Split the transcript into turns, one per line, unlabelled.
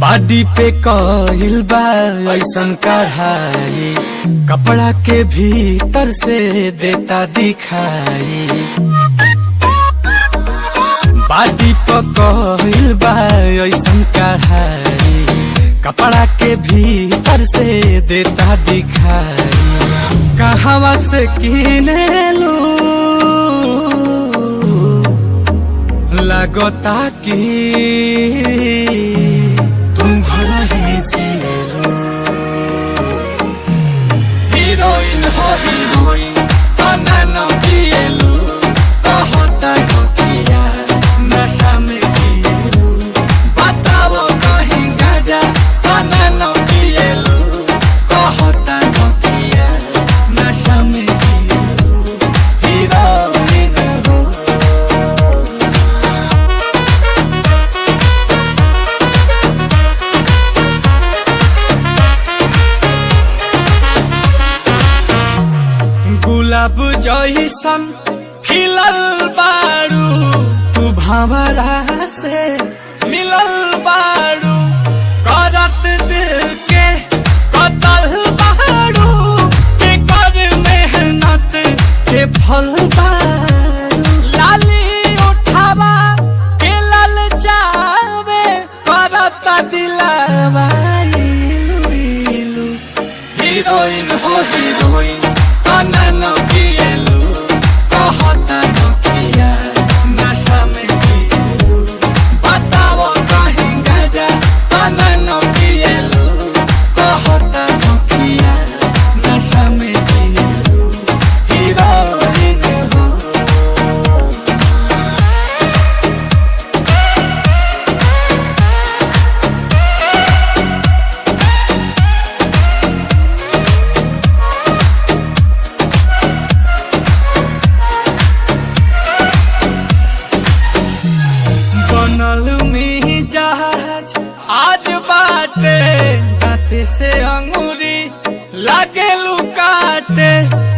बाडी पे कहिल बा ऐसन कढ़ाई कपड़ा के भीतर से देता दिखाई बाडी पे कहिल बा ऐसन कढ़ाई कपड़ा के भीतर से देता दिखाई कहवा से किने लू लगता कि तुम घर ही से लो। हीरोइन हो हीरोइन तना न पिएलु कहता नकिया नशा में जिएलु बताओ कहीं गाजा तना न पिएलु कहता नकिया नशा में जिएलु हीरोइन हो गुलाब जैसन खिलल बारू तू भंवरा से मिलल बारू करत दिल के कतल बारू के कर मेहनत के फल बारू लाली उठावा के लल जावे करत दिलावा इलू इलू हीरोइन हो हीरोइन तना न पिएलु कहता नकिया नशा में जिएलु बताओ कहीं गाजा तना न पिएलु कहता नकिया नशा में जिएलु हीरोइन हो बनल में जहाज आज बाटे दाते से अंगूरी लागे लुकाटे